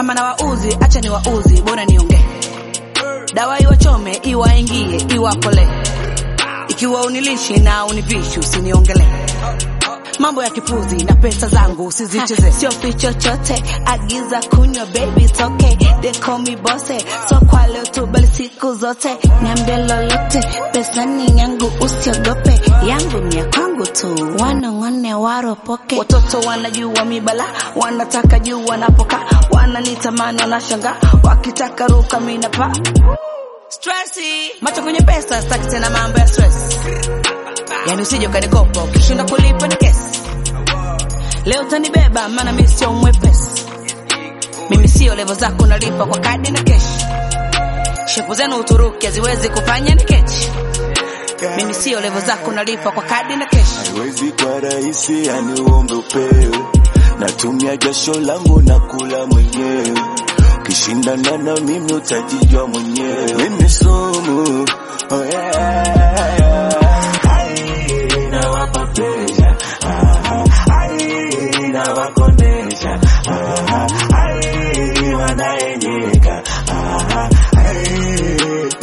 kama na wauzi acha ni wauzi bora niongee dawa iwachome iwaingie iwapole ikiwa unilishi na univishi usiniongele mambo ya kipuzi na pesa zangu usizicheze sio fi chochote agiza kunywa baby it's okay they call me bosse so kwa leo tu bali siku zote niambie lolote pesa ni yangu usiogope yangu ni ya kwangu tu wanong'one waropoke watoto wanajua mibala wanataka juu wanapoka wananitamani wanashanga wakitaka ruka minapa stresi macho kwenye pesa staki tena mambo ya stress yani usije ukanikopa ukishinda kulipa ni kesi leo utanibeba maana mi sio mwepesi mimi sio levo zako nalipa kwa kadi na keshi shepu zenu uturuki haziwezi kufanya ni kechi mimi sio levo zako nalipa kwa kadi na keshi haiwezi kwa rahisi, yani uombe upewe. Natumia jasho langu na kula mwenyewe, ukishindana na mimi utajijua mwenyewe. Mimi sumu oh yeah. Ai, nawapa presha Ah, ai, nawakondesha Ah, ai, wanaenyeka Ah, ai,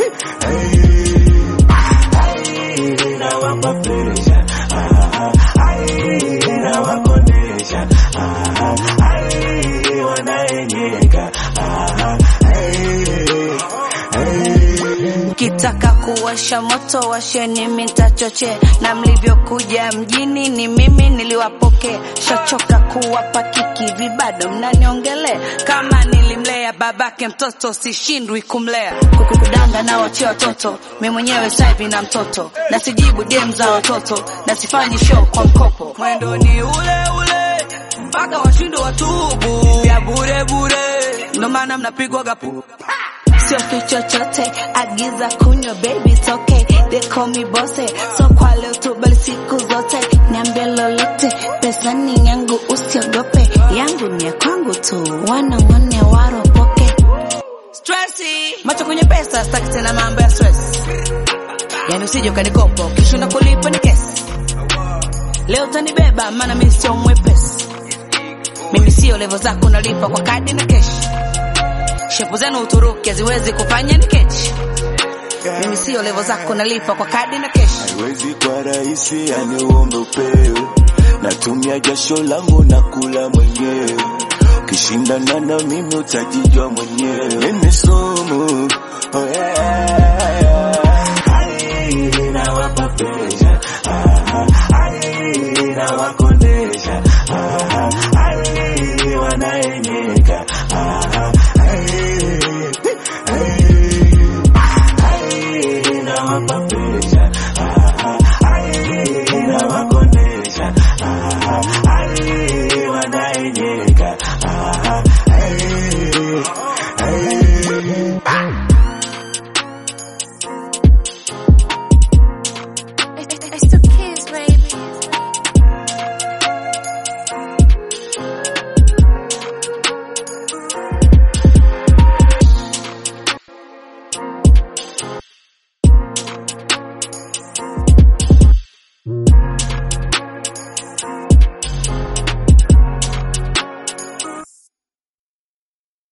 ai, ai, nawapa presha Ah, ai, nawakondesha Ah, ai, wanaenyeka Ah, ai, ai. Ukitaka kuwasha moto washeni mitachoche, na mlivyokuja mjini ni mimi niliwapokea. Shachoka kuwapa kiki vibado mnaniongele kama nilimlea babake mtoto sishindwi kumlea kukudanga na wachia watoto mi mwenyewe saivi na mtoto na sijibu dem za watoto na sifanyi show kwa mkopo mwendo ni ule ule mpaka washindo watubu ya bure bure ndo maana mnapigwa gapu sio fi chochote, agiza kunywa baby it's okay, they call me bosse, so kwa leo tu bali siku zote, niambie lolote, pesa ni yangu usiogope, yangu ni ya kwangu tu, wanong'one waropoke. stresi macho kwenye pesa staki tena mambo ya stress yani usije ukanikopa ukishinda kulipa ni kesi leo utanibeba maana mi sio mwepesi mimi sio levo zako nalipa kwa kadi na keshi shepu zenu uturuki haziwezi kufanya ni kechi mimi sio levo zako nalipa kwa kadi na keshi haiwezi kwa rahisi, yani uombe upewe. Natumia jasho langu na kula mwenyewe, ukishindana na mimi utajijua mwenyewe. Mimi sumu oh yeah.